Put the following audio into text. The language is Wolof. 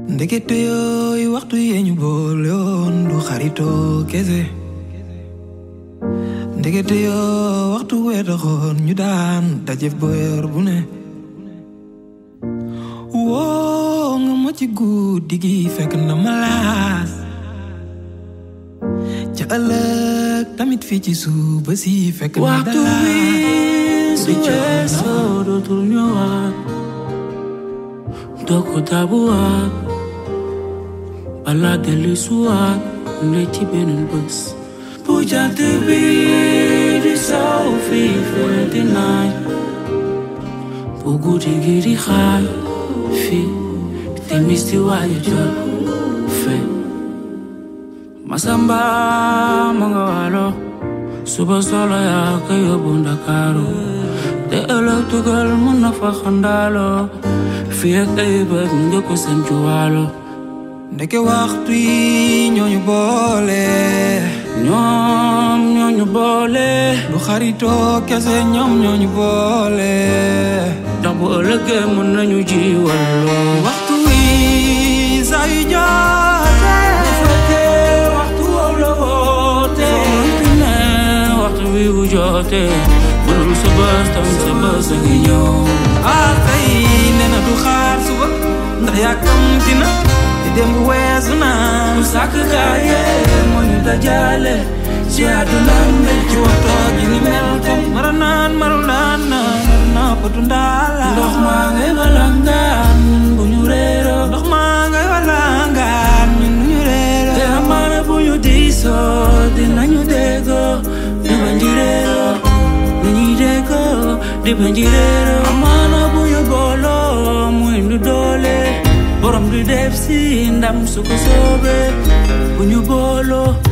ndekete yooyu waxtu yee ñu boole woon du xaritoo kese ndekete yoo waxtu wee taxoon ñu daan dajef boyor bu ne woo nga ma ci guddi gi fekk na ma laas ca ëllëg tamit fii ci suba si fekk na waxtu wi su weesoo dootul ñëwaat doo ko dabuwaat balaa dellu suwaat ne ci beneen bés bu jant bi di saw fii fenti naaj bu guddi gi di xaaj fii timis di waaj a jot fe masamba ma nga waalo suba solo yaa ko yóbbu ndakaaru te ëllëg tugal mun na fa xandaalo fii ak ay bët nga ko seen juwaalo ndeke waxtu yi ñooñu boole ñoom ñooñu boole du xaritoo kese ñoom ñooñu boole ndax bu ëllëgee mun nañu jiwaloo waxtu wi saa yu jotee bu fekkee waxtu woow la woote ne waxtu wi bu jotee bu dul sa bës tam sa bës a ngi ñëw ah tey nee na du xaar suba ndax yàkkamti na te démb weesu na mu sàkk kaaye moo ñu dajale ci àdduna mbe ci waxtoo gi ni mel tey mara naan maru naan naan naa potu ndaala ndox maa ngay walangaan ñun bu ñu réeroo ndox maa ngay walangaan ñun ñu réero te amaana bu ñu diisoo dinañu déggoo di bañ di réeroo dañuy déggoo di bañ di réeroo amaana bu ñu booloo mu indi doole borom di def si ndam su ko soobee bu ñu booloo